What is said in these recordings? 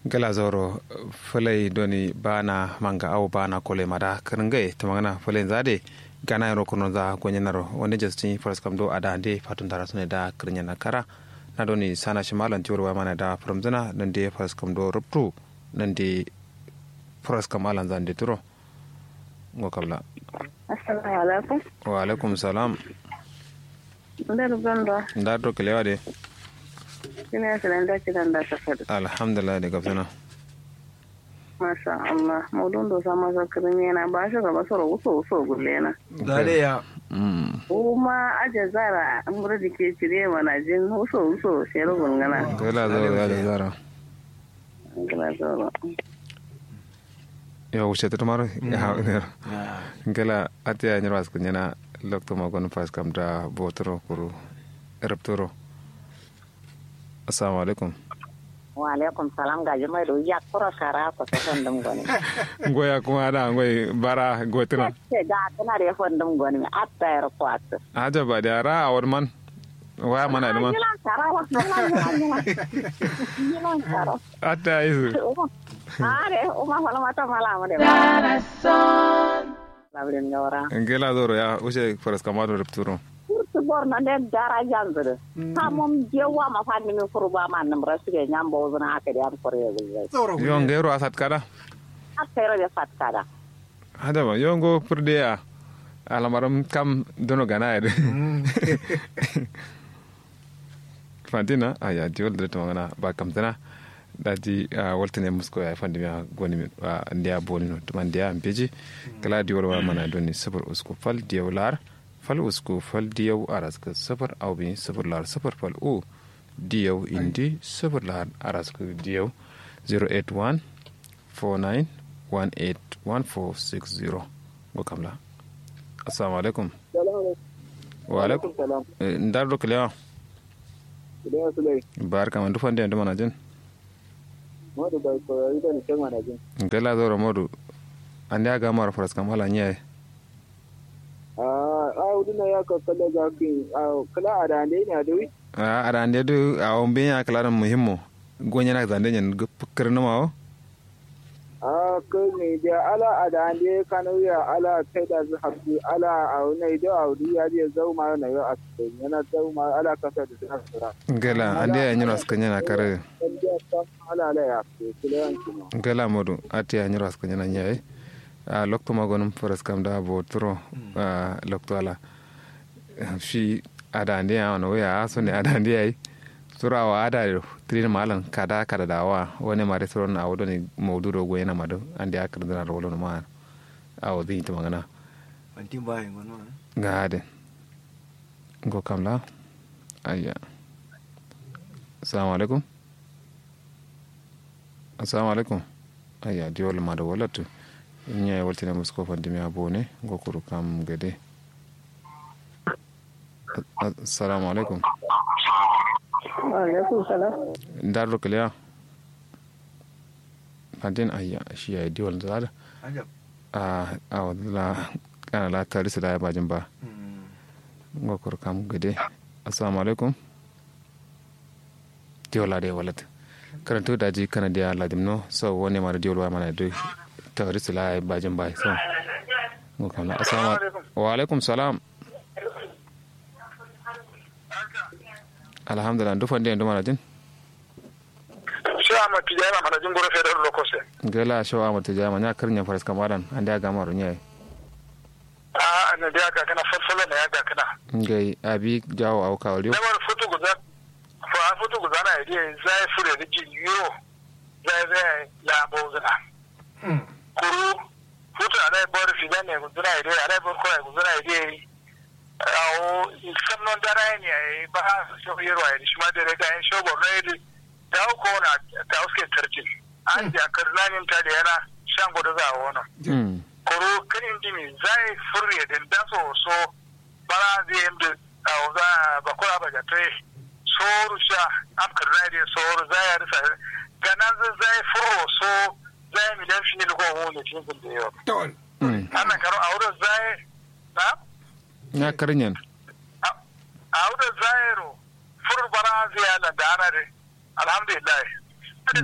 gala zoro fulai doni bana manga au bana kole mada kringai tamangana fulai zade gana yaro kuno za gonyenaro wani justin first kam do ada ande fatun tara sune da krinya na kara na doni sana shimalan tiwar wa mana da from nan de first kam do ruptu nan de first kam alan zan de turo ngo kabla assalamu alaikum wa alaikum salam ndar gondo ndar do kelewa de ina sanan da kiran da ta fadi alhamdulillah de gafsana masha Allah mudun do sama sa kirin yana ba shi gaba soro wuso wuso gulle na Dare ya. mm kuma aje zara an bura dike cire mana jin wuso wuso shero gungana gala zoro ya de zara gila zoro yo wuce ta maro ya ha gala atiya nyarwas kunyana lokto magon first kam da botoro kuru eraptoro assalamu alaikum wa alaikum salam gaji mai do ya kura kara ko ta fandum goni goya kuma da ngoy bara gotina ce ga tana da fandum goni atta yar kwat aja ba da ra awar man waya mana da man yilan kara wa yilan yilan kara ata isu are uma fala mata mala mo de labrin ngawara ngela zoro ya wuce faras kamado raptoro kurtu bor na de dara jangre ha mom jewa ma fandi mi kurba man nam rasige nyambo zuna ake de am kore Tsoro yo ngero asat kada akere de fat kada hada ba yo ngo purde ya alamaram kam dono gana ya fantina aya diol de to ngana ba kam tana daji waltene musko ya fandi ya goni mi ndia bolino to man ndia ampeji kala diol wa mana doni sabar usko fal diaw lar fal usko fal diaw araska sabar aw bi sabar lar sabar fal u diaw indi sabar lar araska diaw 081 49 18 1460 go kamla assalamu alaikum wa alaikum Eh, ndar do kalewa Idan su lai, barka man dufande ndo mana jen Madu bai koyari da nishan manajin. gala zoro modu ande aga mara faras kam wala nyaye A hudu na ya kakkala ga kin kala a da ne ne da wi. a ada ande du a ombe ya kala muhimmo gonya na zande nyen gupkar na mawo A kai ne da ala a da ne kanu ya ala kai da su hafi ala a wani da a wuri ya je zau ma na yau a cikin yana zau ma ala kasa da suna sura. gala ande ya nyiro aska nyana kare Dan da ta ala ala ya fi kila yanki ma. gala modu ati ya nyiro aska nyana nyaye a lokto magonum faras kam da bo tro a lokto ala shi ada ande ya ono ya so ne ada ande ai sura wa ada ro trin malan kada kada dawa woni mare sura na wodo ni mawduro go yana mado ande akar dana ro wono ma awo di to magana Bantin bayan wani wani. gaade go kam la ayya assalamu alaikum assalamu alaikum ayya diwol maɗo wolatu ñaye waltina musko fandimi ha bone go kuru kam gede A- assalamu alaikum wa alaikum salam ndarɗo keleya fantin ayya shiya diwol zaɗa Ajab. a awala kana la tarisa da bajin ba ngokor kam gede assalamu alaikum diola de walat karanto daji kana dia ladim no so woni mara diol wa mana do tawris la bajin ba so ngokam la assalamu wa alaikum salam alhamdulillah du fande ndu mana jin sai a matu jana mana jin gura fedar lokose gela shawa mata jama nya karnya faras kamaran ande aga maro nyai a na da ga kana farfala na ya ga kana ngai abi jawo au kawriyo da war foto guza fa a foto guza na ide zai fure da jin yo zai zai la bozuna kuru foto a dai bor fi ne guza ide a dai bor ko guza ide awo sannon dara ne ai ba so yero ai shi ma da ga in shogo na ide da ko na ta uske tarjin an ja karnanin ta da yana shan gudu za a wannan mm koro kanin dimi zai furye din da so so bara zai yanda a za ba kura ba ga tai soru sha amkar zai da soru zai ya risa ganan zai furo so zai miliyan shi ne ko mu ne cikin da yau Tol. mm ana karo a wurin zai na nya karnyan a wurin zai ro fur bara zai yana da ana dai alhamdulillah mm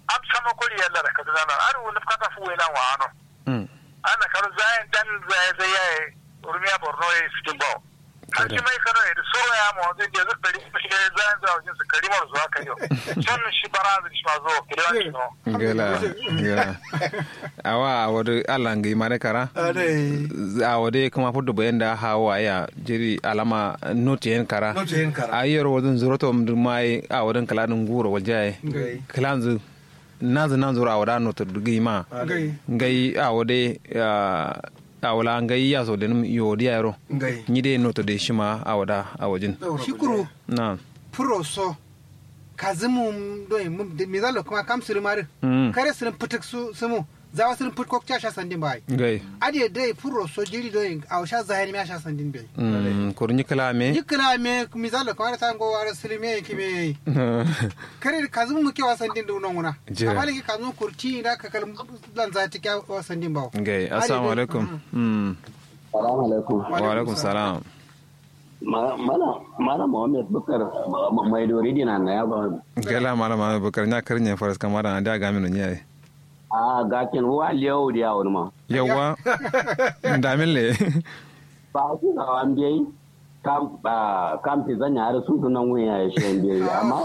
am sama kuri yalla da kaduna na ar wala kata fu wela wa ano mm ana karo zayen dan zai zai yayi urmiya borno ya fitin bawo har shi mai kano ya so ya mu zai je zai dari shi zayen zai wajen su karimar zuwa kai yau sun shi barazin shi ma zo kilewa shi no gela gela awa awode ala ngi mare kara Adai. awode kuma fudu bayan da hawa ya jiri alama noti yen kara Noti yen kara. ayer wodun zuroto mdu mai awoden kala dun guro wajaye Ngai. kalanzu nazu nan zura awada noto dugi ma Ngai. ngai awode ah, awala ngai ya so denum yodi ayro Ngai. nyide noto de shima awada awajin shukuru na puro so kazimu do mum mi zalo kuma kam sir mari Mm. kare sir putuk su sumu zawa sir put kok cha sha sandin bai ngai ade dai puro so jiri do aw sha zahiri mi sha sandin bai mm kurni kala me yikla me mi zalo kuma ta ngo wara sir me ki me kare kazimu mu ke wasandin do nonguna Jira. amali ki kazimu kurti da ka kal lan za ta kya wasandin bawo ngai assalamu alaikum mm Salamu alaikum. wa alaikum salam Ma- Mana mana Muhammad Bukar ma- mai dori dina na ya ba. gela mala ma bukar nya karnya faras kamara anda ga mino nyaye A gakin wa liyawo da yawon ma. yawa ndamin le Ba su ga an biyayi. Kam ba kam ti zanya har su sunan wuya ya shi biyayi amma.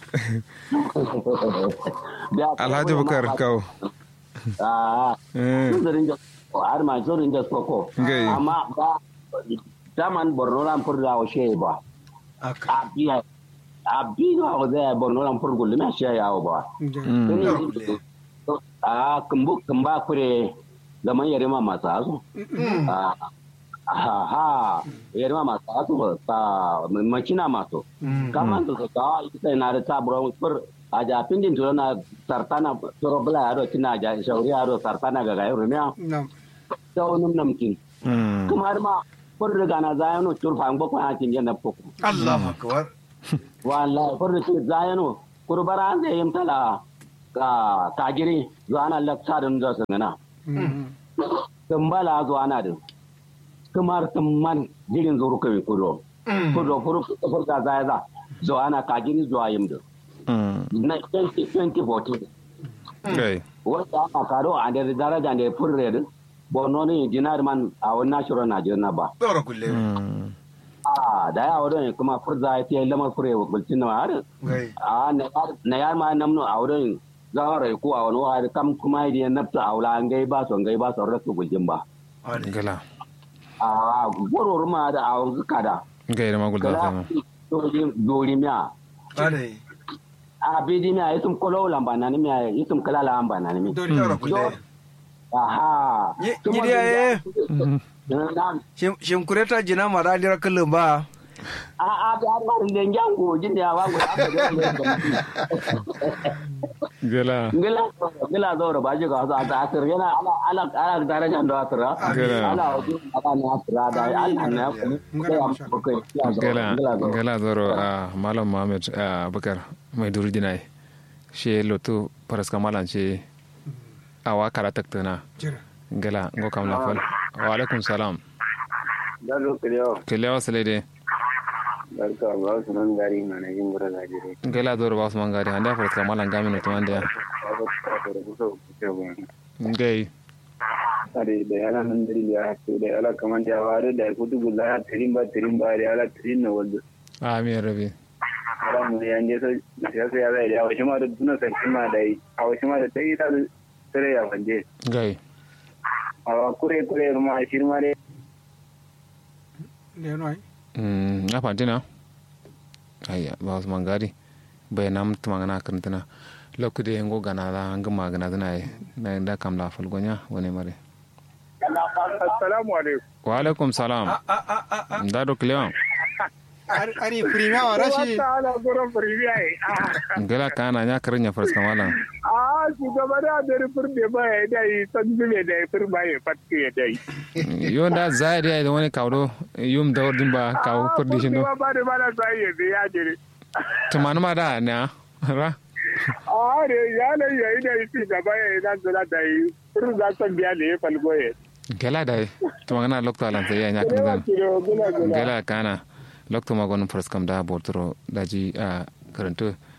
Biya- alhaji bukar kau Ah, Eh. su zarin da har ma su zarin da soko. Ngai. Amma ba daman Borno ran furda wa shi ba. Aka. A biya a biya wa zai Borno ran furgul na shi yawo ba. Mm. a kumbu kumba kure zaman yarima masu hasu ha ha yarima masu hasu ta makina masu kaman da su kawo ita na da taburon fur a jafin din turo na sartana turo bula yaro tina ja shauri yaro sartana ga gayo rumiya nam ta wani namkin Mm. kuma har ma fur riga na zayano turfa an bakwai hakin yana fuku Allahu akbar. wallahi fur da tur zayano kurbara an zai yimtala ka kagiri zuwa na laksa da nuna sun gana tumbala zuwa na din kamar tumman jirin zuru kai kudo kudo kuru kufur da zaya za zuwa na kagiri zuwa yim da Mm. na 2014 ngai wanda aka karo a da daraja da furre din bono ne dinar man a wannan shirin Najeriya ba Dora kulle. Mm. a da ya wadon kuma furza ya ce lamar fure wa bulcin na har Ngai. a na yar ma namno a wurin zawara ko a wani wahar kam kuma idan nafta a wula an gai ba son gai ba son rasu gujin ba Adai. gela a goror ma da a wanzu kada ngai da magul da kala sama dori miya Adai. a bidi miya yitum kolo lamba na ni miya yitum kala lamba na ni mi dori Dora kulle. aha Ye- Gidi ya na Shin kureta jina mara dira kullum ba. a a da har ma da ngango jin da wango a da gela ngila ngila zoro ba ji ga sa ta asir yana ala ala ala daraja da asira Gila. ala wajen ala na asira da Allah na ku sai am ku kai gela ngila zoro gela zoro a malam muhammad ah, bukar mai duri dinai she lotu faras kamalan ce awa kara taktana jira gela ngo kam la fal wa alaikum salam da lokacin yau kele wasale de barka ba su nan gari na na yin gura gajere gela zoro ba su mangari handa faras kamalan gamin to ande ba ba ta da kusa ku ce ba ngai are da yana nan dari ya to da ala kaman da ware da kudu gulla ya tirin ba tirin ba da ala tirin na wanda amin rabi ara mu ya ne sai ya sai ya zai da wasu ma da tuna sai ma da yi a wasu ma da tai ta sare ya wande ngai a kure kure ma shirma dai le no ai Mm, na fantina ayya ba su mangari bai nam tumangana karantana lokude ngo gana la hanga magana zana yi na da kam la falgonya wani mare assalamu alaikum wa alaikum salam da do klewa ari prima wa rashi ala gurin firmiya yi ngala kana nya karanya fars kamala a shugaba da da firme ba ya dai san zube da firma ya fatke ya dai yo da zaidi ai da wani kawdo yum da ordin ba kaw kurdi shi no ba ba da ba da sai ya ya jire tumanu ma da na ra a ne ya ne ya yi da shi gaba ya yi nan zula da yi firin za san biya da ya falgo ya gala da tumangana lokta lan sai ya nya karanta kiro gula gula gala kana lokto magon fars kam da bortoro daji a karanto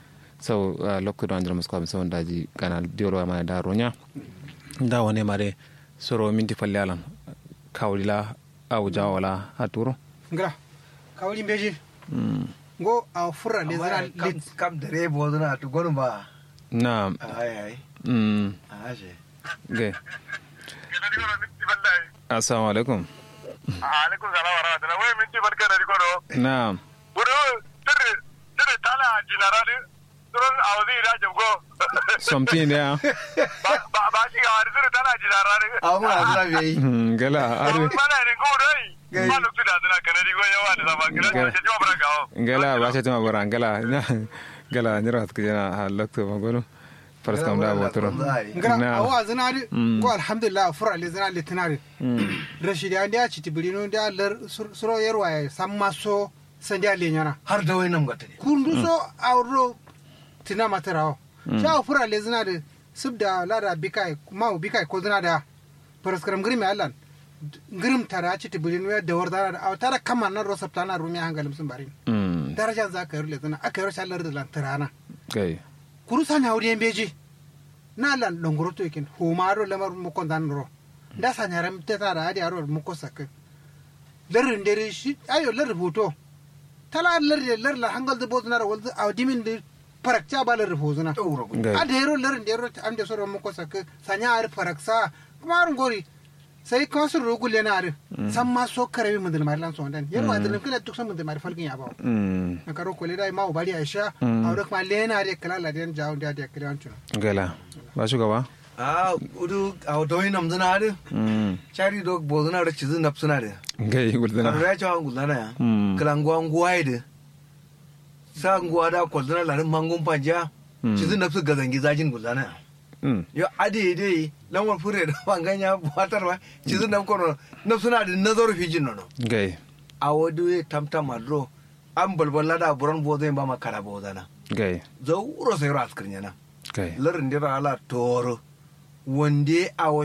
sau lokko do andra musko am sawon daji kana diolo ma da ronya da wone mare soro minti falle alam kawlila aw jawala haturo ngara kawli beji ngo a furra le zana kam lit kam dare bo zana to gonu ba na ai ai mm aje ge Kina di kono minti bandai. assalamu alaikum Alaikum salam wa rahmatullah. Wai minti barka da kono. na Buru sirri sirri tala jinarani. Turun awzi da jamgo. something there Ba ba ba shi ga wani sirri tala jinarani. amma azra be yi Mm, gala adu Mana ne ko dai. Gai. Ba lokacin da zina kanadi ko yawa da zama kira Gai. ce jiwa barka o. gala ba ta tuma bara gala na gala nyira hat kujena ha lokto magoro faras kam da botoro ngara Na. awa zana ri Mm. ngo alhamdulillah furra le zana litinari rashidi an dia chiti bilino dia lar sur- suro yerwa ya samma so sandia le nyana har da wayannan gata ne kundu so awro tina matarawo sha furra le zana de subda lada bikai ma bikai ko zana da paraskaram grimi allan grim tara chiti bilino ya dawar da aw tara kama na rosap tana rumi hangalim sun bari mm daraja za ka yi le zana aka yi rashin lar da lantarana gai kuru sanya wuri yan beji na lan longoro to yakin humaro lamar muko dan ro da sanya ram te ta da adi aro muko sak larin dere shi ayo lar hoto tala lar de lar la hangal de bozna ro walde aw dimin de parakcha ba lar bozna ɗaura gudu gai ade ro larin de ro am de soro muko sak sanya ar paraksa kuma ar gori sai ko su rugul yana ar san ma so kare mun dal marlan so dan yarwa da kila duk san mun dal mar falgin ya ba mm na karo ko le dai ma bari aisha Mm. awre kuma lena de kala la den jaw da de kala antuna gala ba shugaba a udu a da wayannan zana da mm chari dog bo zana da cizu nafsuna da gai guldana kan ya cewa gulana ya Mm. kalanguwa nguwa da sa nguwa da kwaldana larin mangun panja Mm. cizu nafsu gazangi zajin gulana ya mm yo ade dai lamar fure da banganya batar ba cizu nam kono nafsuna da nazaru fijin nono gai a wadu ya tamta madro an balbala da buran bo zai ba makara bo zana gai zauro sai ro askirnya na gai larin dira ala toro wande a